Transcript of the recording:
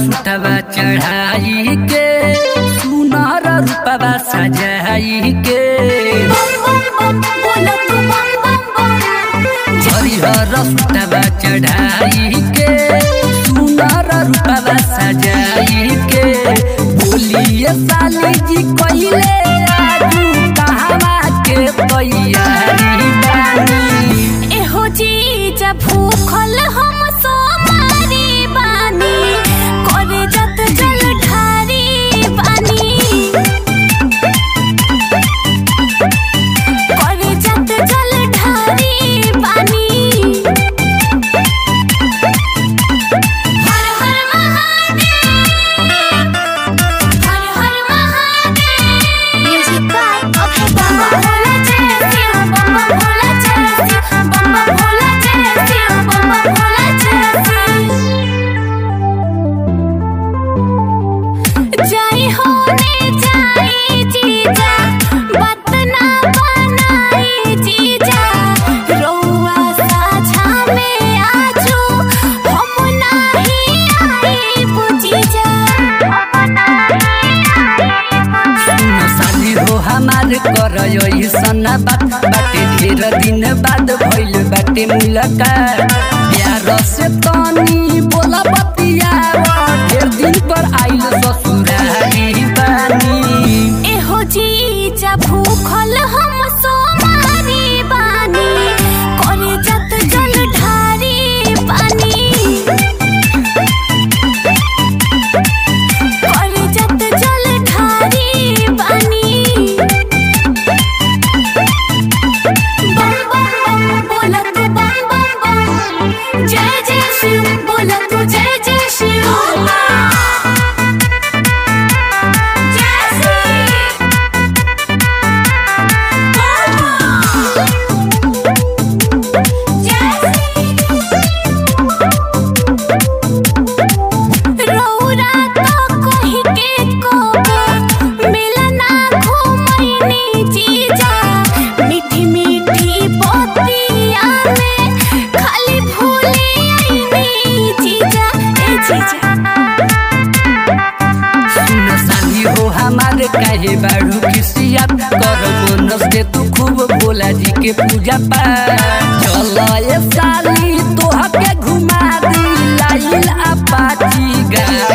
सुतवा चढ़ाई के सुनर रूपवा सजाई के हरिहर सुतवा चढ़ाई के सुनर रूपवा सजाई के बोलिए साली जी कइले आजू कहवा के तैयारी बानी एहो जीजा भूखल हम सोमारी बानी करे जत जल ढारी बानी करे जत जल ढारी बानी हर हर महादेव हर हर महादेव म्यूजिक बाय अभय बाबा भोला जय शिव बाबा भोला जय शिव बाबा भोला जय शिव बाबा भोला जय शिव जय होने जाई जीजा बात ना बनाई जीजा रउआ साझा में आजू हम नाही आई बुजीजा हम नाही आई सुन साली हो हमार कर सना बात बाटे ढेर दिन बाद भइल बाटे मुलाकात प्यार से तनी बोला बतिया ढेर दिन पर आइल ससुरारी बानी एहो जीजा भूखल हम सोमारी बानी करे जत जल ढारी पानी करे जत जल ढारी पानी बम बम बम बोला तू बम बम बम जय जय शिव बोला तू जय जय शिव जय शिव रौरा तो कहि के को मिलना घुमैनी जीजा मीठी मीठी बतिया में खाली भूली आईनी जीजा ए जीजा सुन साली हो हमार काहे बाड़ू खिसियत कर बोनस के तू खूब भोला जी के पूजा पाठ चल ए साली तोह के घुमा दी लाइल अपाची गा